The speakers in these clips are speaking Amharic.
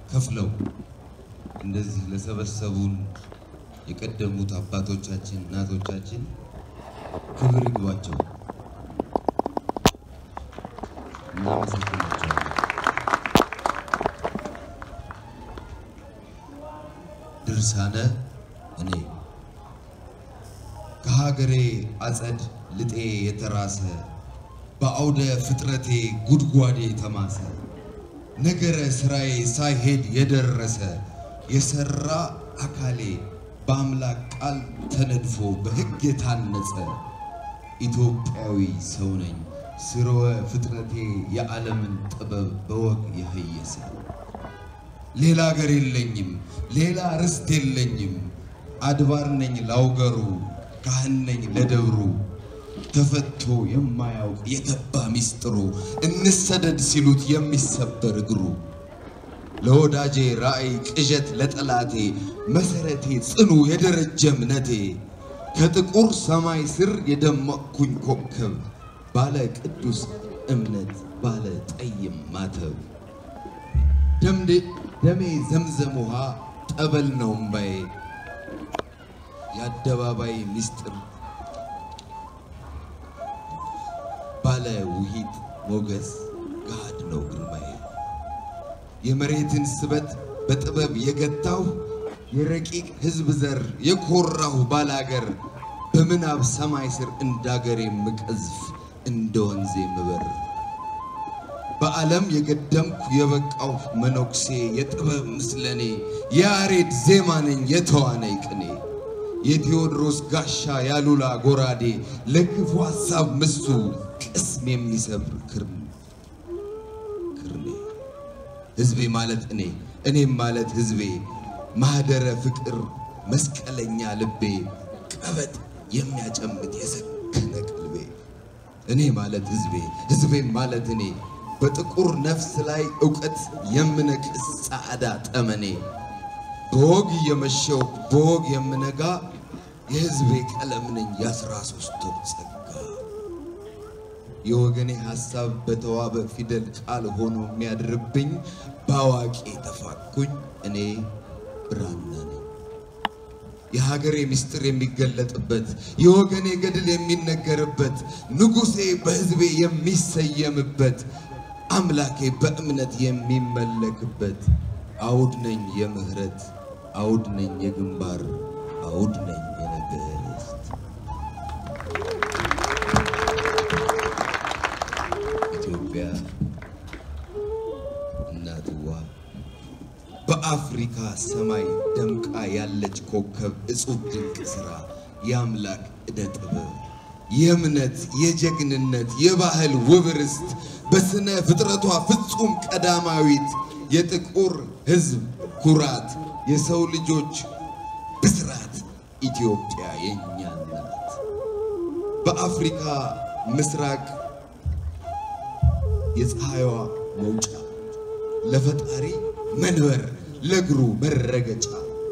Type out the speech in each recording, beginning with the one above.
ከፍለው እንደዚህ ለሰበሰቡን የቀደሙት አባቶቻችን እናቶቻችን ክብር ይግባቸው። እናመሰግናቸዋለን። ድርሳነ እኔ ከሀገሬ አጸድ ልጤ የተራሰ በአውደ ፍጥረቴ ጉድጓዴ ተማሰ ነገረ ስራዬ ሳይሄድ የደረሰ የሰራ አካሌ በአምላክ ቃል ተነድፎ በሕግ የታነጸ ኢትዮጵያዊ ሰው ነኝ። ስርወ ፍጥረቴ የዓለምን ጥበብ በወግ የህየሰ ሌላ አገር የለኝም፣ ሌላ ርስት የለኝም። አድባር ነኝ ላውገሩ፣ ካህን ነኝ ለደብሩ። ተፈቶ የማያውቅ የገባ ሚስጥሩ እንሰደድ ሲሉት የሚሰበር እግሩ ለወዳጄ ራእይ ቅዠት ለጠላቴ መሰረቴ ጽኑ የደረጀ እምነቴ ከጥቁር ሰማይ ስር የደመቅኩኝ ኮከብ ባለ ቅዱስ እምነት ባለ ጠይም ማተብ ደምዴ ደሜ ዘምዘም ውሃ ጠበል ነው እምባዬ የአደባባይ ሚስጥር ባለ ውሂት ሞገስ ገሃድ ነው ግርማዬ የመሬትን ስበት በጥበብ የገታሁ የረቂቅ ሕዝብ ዘር የኮራሁ ባላገር በምናብ ሰማይ ስር እንዳገሬ ምቀዝፍ እንደ ወንዜ ምበር በዓለም የገደምኩ የበቃሁ መነኩሴ የጥበብ ምስለኔ የያሬድ ዜማ ነኝ የተዋነይ ቅኔ የቴዎድሮስ ጋሻ ያሉላ ጎራዴ ለክፉ ሐሳብ ምሱ ቅስም የሚሰብር ክርም ክርኔ ሕዝቤ ማለት እኔ እኔም ማለት ሕዝቤ ማህደረ ፍቅር መስቀለኛ ልቤ ቀበጥ የሚያጨምት የሰከነ ቅልቤ እኔ ማለት ሕዝቤ ሕዝቤም ማለት እኔ በጥቁር ነፍስ ላይ እውቀት የምነቅስ ጻዕዳ ጠመኔ በወግ የመሸው በወግ የምነጋ የሕዝቤ ቀለም ነኝ የአስራ ሦስት ወር ጸጋ የወገኔ ሐሳብ በተዋበ ፊደል ቃል ሆኖ የሚያድርብኝ በአዋቂ ተፋኩኝ እኔ ብራና ነኝ። የሀገሬ ምስጢር የሚገለጥበት የወገኔ ገድል የሚነገርበት ንጉሴ በሕዝቤ የሚሰየምበት አምላኬ በእምነት የሚመለክበት አውድ ነኝ የምህረት አውድ ነኝ የግንባር አውድ ነኝ የነገር ርስት ኢትዮጵያ እናትዋ በአፍሪካ ሰማይ ደምቃ ያለች ኮከብ እጹብ ድንቅ ሥራ የአምላክ ዕደ ጥበብ የእምነት የጀግንነት የባህል ውብ ርስት በስነ ፍጥረቷ ፍጹም ቀዳማዊት የጥቁር ሕዝብ ኩራት የሰው ልጆች ብስራት ኢትዮጵያ የእኛ ናት። በአፍሪካ ምስራቅ የፀሐይዋ መውጫ ለፈጣሪ መንበር ለእግሩ መረገጫ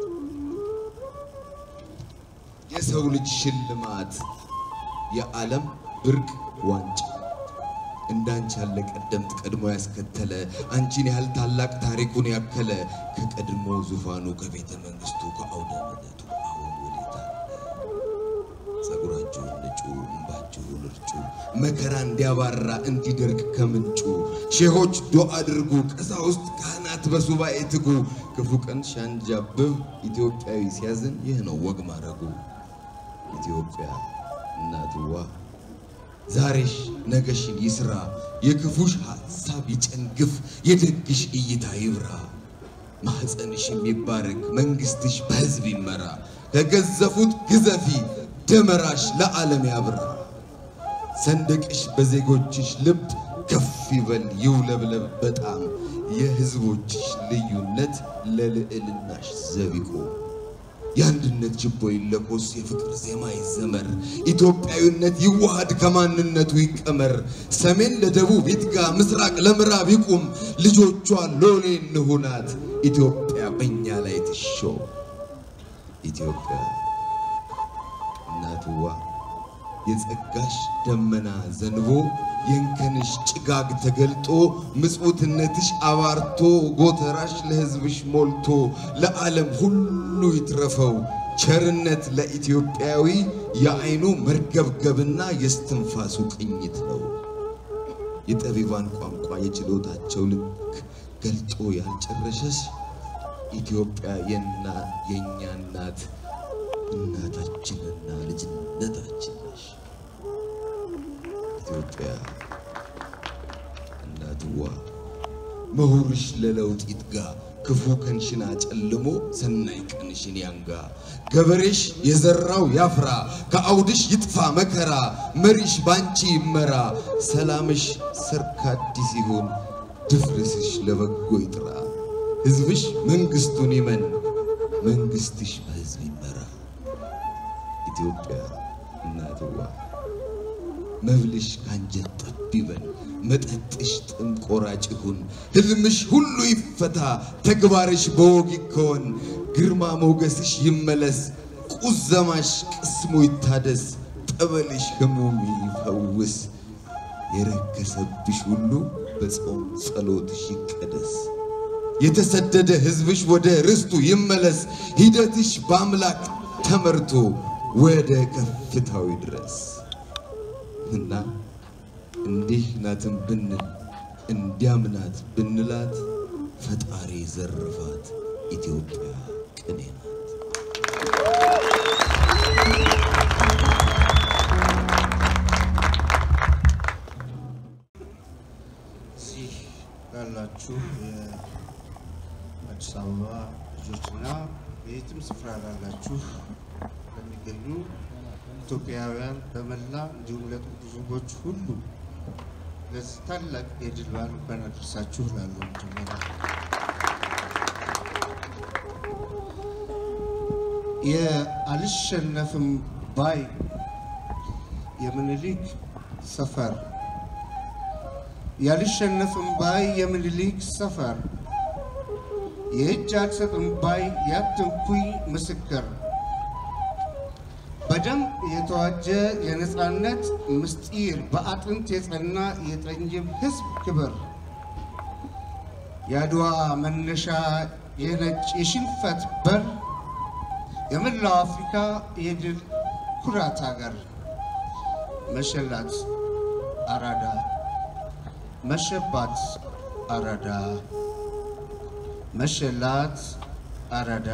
የሰው ልጅ ሽልማት የዓለም ብርቅ ዋንጫ እንዳንቺ ያለ ቀደምት ቀድሞ ያስከተለ አንቺን ያህል ታላቅ ታሪኩን ያከለ ከቀድሞ ዙፋኑ ከቤተ መንግስቱ ከአውደ ምሕረቱ አሁን ወዴት አለ? ጸጉራችሁን ንጩ፣ እንባችሁን እርጩ፣ መከራ እንዲያባራ እንዲደርቅ ከምንጩ ሼሆች ዱዓ አድርጉ፣ ቀሳውስት ካህናት በሱባኤ ትጉ። ክፉ ቀን ሲያንዣብብ ኢትዮጵያዊ ሲያዝን ይህ ነው ወግ ማረጉ። ኢትዮጵያ እናትዋ ዛሬሽ ነገሽን ይስራ፣ የክፉሽ ሐሳብ ይጨንግፍ፣ የደግሽ እይታ ይብራ። ማኅፀንሽ የሚባረክ መንግሥትሽ በሕዝብ ይመራ፣ ከገዘፉት ግዘፊ ደመራሽ ለዓለም ያብራ። ሰንደቅሽ በዜጎችሽ ልብ ከፍ ይበል ይውለብለብ በጣም የሕዝቦችሽ ልዩነት ለልዕልናሽ ዘብ ይቆም። የአንድነት ችቦ ይለኮስ፣ የፍቅር ዜማ ይዘመር፣ ኢትዮጵያዊነት ይዋሃድ ከማንነቱ ይቀመር። ሰሜን ለደቡብ ይትጋ፣ ምስራቅ ለምዕራብ ይቁም። ልጆቿ ሎሌ እንሁናት፣ ኢትዮጵያ በእኛ ላይ ትሾም። ኢትዮጵያ እናትዋ የጸጋሽ ደመና ዘንቦ የእንከንሽ ጭጋግ ተገልጦ ምጽውትነትሽ አባርቶ ጎተራሽ ለሕዝብሽ ሞልቶ ለዓለም ሁሉ ይትረፈው ቸርነት ለኢትዮጵያዊ የዓይኑ መርገብገብና የስትንፋሱ ቅኝት ነው። የጠቢባን ቋንቋ የችሎታቸው ልክ ገልጦ ያልጨረሰሽ ኢትዮጵያ የና የእኛ እናት እናታችንና ልጅነታችን ነሽ። ኢትዮጵያ እናትዋ መሁርሽ ለለውጥ ይትጋ ክፉ ቀንሽን አጨልሞ ሰናይ ቀንሽን ያንጋ ገበሬሽ የዘራው ያፍራ ከአውድሽ ይጥፋ መከራ መሪሽ ባንቺ ይመራ ሰላምሽ ሰርክ አዲስ ይሁን ድፍርስሽ ለበጎ ይጥራ ሕዝብሽ መንግስቱን ይመን መንግስትሽ በሕዝብ ይመራ ኢትዮጵያ እናትዋ መብልሽ ካንጀት ጠብ ይበል መጠጥሽ ጥም ቆራጭ ይሁን ሕልምሽ ሁሉ ይፈታ ተግባርሽ በወግ ይከወን ግርማ ሞገስሽ ይመለስ ቁዘማሽ ቅስሙ ይታደስ ጠበልሽ ህሙም ይፈውስ የረከሰብሽ ሁሉ በጾም ጸሎትሽ ይቀደስ የተሰደደ ሕዝብሽ ወደ ርስቱ ይመለስ ሂደትሽ በአምላክ ተመርቶ ወደ ከፍታው ድረስ እና እንዲህ ናትን ብንል እንዲያም ናት ብንላት ፈጣሪ ዘርፋት ኢትዮጵያ ቅኔ ናት። እዚህ ላላችሁ የአዲስ አበባ ልጆችና በየትም ስፍራ ላላችሁ ለሚገኙ ኢትዮጵያውያን በመላ እንዲሁም ለጥቁር ሕዝቦች ሁሉ ለዚህ ታላቅ የድል በዓል እንኳን አደረሳችሁ እላለሁ። መጀመሪያ የአልሸነፍም ባይ የምኒልክ ሰፈር ያልሸነፍም ባይ የምኒልክ ሰፈር የእጅ አልሰጥም ባይ ያትንኩኝ ምስክር በደም የተዋጀ የነፃነት ምስጢር በአጥንት የጸና የጠንጅም ሕዝብ ክብር የአድዋ መነሻ የነጭ የሽንፈት በር የመላው አፍሪካ የድል ኩራት ሀገር መሸላት አራዳ መሸባት አራዳ መሸላት አራዳ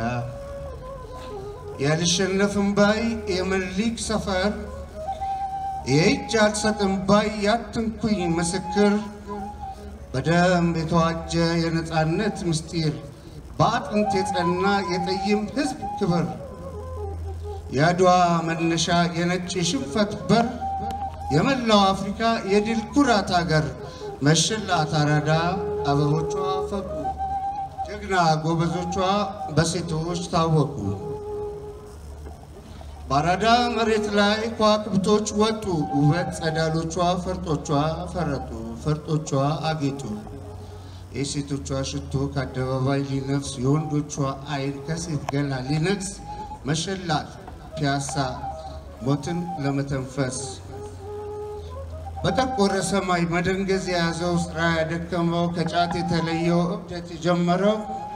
ያልሸነፍም ባይ የምኒልክ ሰፈር የእጅ አልሰጥም ባይ ያትንኩኝ ምስክር በደም የተዋጀ የነፃነት ምስጢር በአጥንት የጸና የጠይም ሕዝብ ክብር የአድዋ መነሻ የነጭ የሽንፈት በር የመላው አፍሪካ የድል ኩራት ሀገር መሸላት አራዳ አበቦቿ ፈኩ ጀግና ጎበዞቿ በሴቶች ታወቁ። በአራዳ መሬት ላይ ከዋክብቶች ወጡ ውበት ጸዳሎቿ ፈርጦቿ ፈረጡ ፈርጦቿ አጌጡ። የሴቶቿ ሽቶ ከአደባባይ ሊነፍስ የወንዶቿ አይን ከሴት ገላ ሊነግስ መሸላት ፒያሳ ሞትን ለመተንፈስ በጠቆረ ሰማይ መደንገዝ የያዘው ስራ ያደከመው ከጫት የተለየው እብደት የጀመረው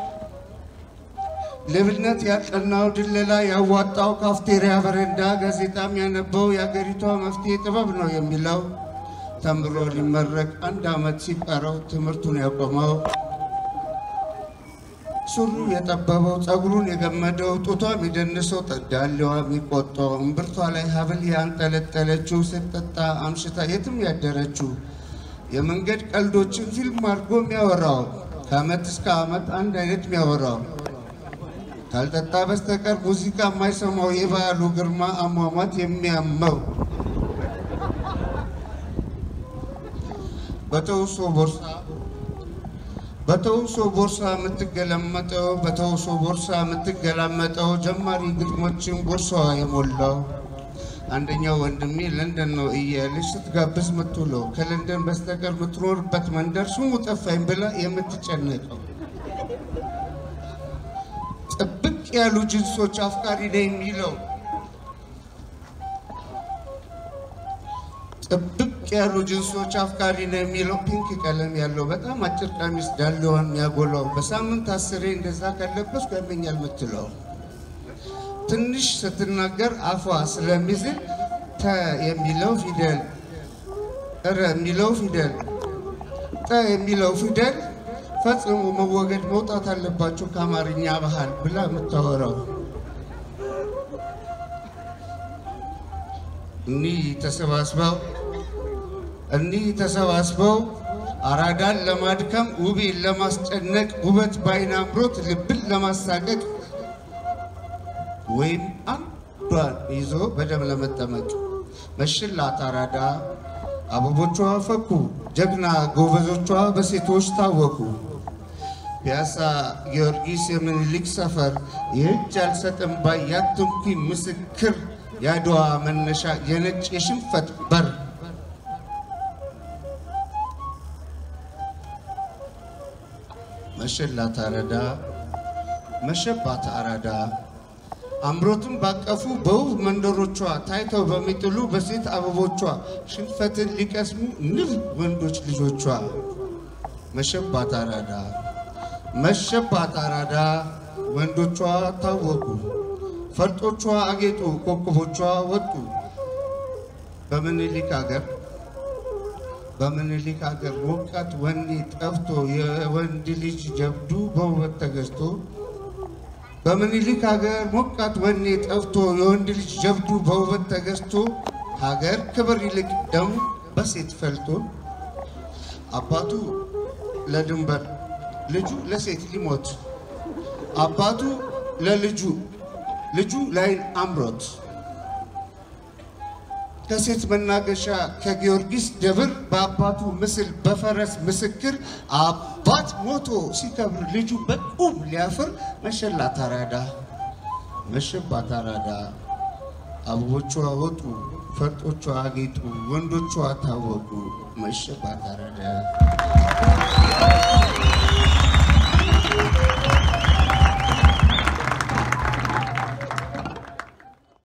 ሌብነት ያጠናው ድለላ ያዋጣው ካፍቴሪያ በረንዳ ጋዜጣም ያነበው የአገሪቷ መፍትሄ ጥበብ ነው የሚለው ተምሮ ሊመረቅ አንድ ዓመት ሲቀረው ትምህርቱን ያቆመው ሱሩ የጠበበው ፀጉሩን የገመደው ጡቷም የደነሰው ጠዳሌዋ የሚቆጠው እምብርቷ ላይ ሀብል ያንጠለጠለችው ስትጠጣ አምሽታ የትም ያደረችው የመንገድ ቀልዶችን ፊልም አድርጎ የሚያወራው ከዓመት እስከ ዓመት አንድ አይነት የሚያወራው ካልጠጣ በስተቀር ሙዚቃ የማይሰማው የበዓሉ ግርማ አሟሟት የሚያመው በተውሶ ቦርሳ በተውሶ ቦርሳ የምትገለመጠው በተውሶ ቦርሳ የምትገላመጠው ጀማሪ ግጥሞችን ቦርሳዋ የሞላው አንደኛው ወንድሜ ለንደን ነው እያለች ስትጋብዝ ምትውለው ከለንደን በስተቀር የምትኖርበት መንደር ስሙ ጠፋኝ ብላ የምትጨነቀው ጥብቅ ያሉ ጅንሶች አፍቃሪ ነኝ የሚለው ጥብቅ ያሉ ጅንሶች አፍቃሪ ነው የሚለው ፒንክ ቀለም ያለው በጣም አጭር ቀሚስ ዳሌዋን የሚያጎላው በሳምንት አስሬ እንደዛ ከለበስኩ ያመኛል የምትለው ትንሽ ስትናገር አፏ ስለሚዝል ተ የሚለው ፊደል ረ የሚለው ፊደል ጠ የሚለው ፊደል ፈጽሞ መወገድ መውጣት አለባቸው ከአማርኛ ባህል ብላ የምታወራው እኒህ ተሰባስበው እኒህ ተሰባስበው አራዳን ለማድከም ውቤን ለማስጨነቅ ውበት በዓይን አምሮት ልብን ለማሳቀቅ ወይም አንዷን ይዞ በደም ለመጠመቅ መሽላት አራዳ አበቦቿ ፈኩ ጀግና ጎበዞቿ በሴቶች ታወቁ። ፒያሳ ጊዮርጊስ የምኒልክ ሰፈር የእጅ አልሰጥም ባይ ያትንኩኝ ምስክር የአድዋ መነሻ የነጭ የሽንፈት በር መሸላት አራዳ መሸባት አራዳ አምሮትን ባቀፉ በውብ መንደሮቿ ታይተው በሚጥሉ በሴት አበቦቿ ሽንፈትን ሊቀስሙ ንብ ወንዶች ልጆቿ መሸባት አራዳ መሸባት አራዳ ወንዶቿ ታወቁ ፈርጦቿ አጌጡ ኮከቦቿ ወጡ በምኒልክ ሀገር በምኒልክ ሀገር ሞቃት ወኔ ጠፍቶ የወንድ ልጅ ጀብዱ በውበት ተገዝቶ በምኒልክ ሀገር ሞቃት ወኔ ጠፍቶ የወንድ ልጅ ጀብዱ በውበት ተገዝቶ ሀገር ክብር ይልቅ ደሙ በሴት ፈልቶ አባቱ ለድንበር ልጁ ለሴት ሊሞት አባቱ ለልጁ ልጁ ላይን አምሮት ከሴት መናገሻ ከጊዮርጊስ ደብር በአባቱ ምስል በፈረስ ምስክር አባት ሞቶ ሲከብር ልጁ በቁም ሊያፍር መሸላት አራዳ መሸባት አራዳ አበቦቿ ወጡ ፈርጦቿ አጌጡ ወንዶቿ ታወቁ መሸባት አራዳ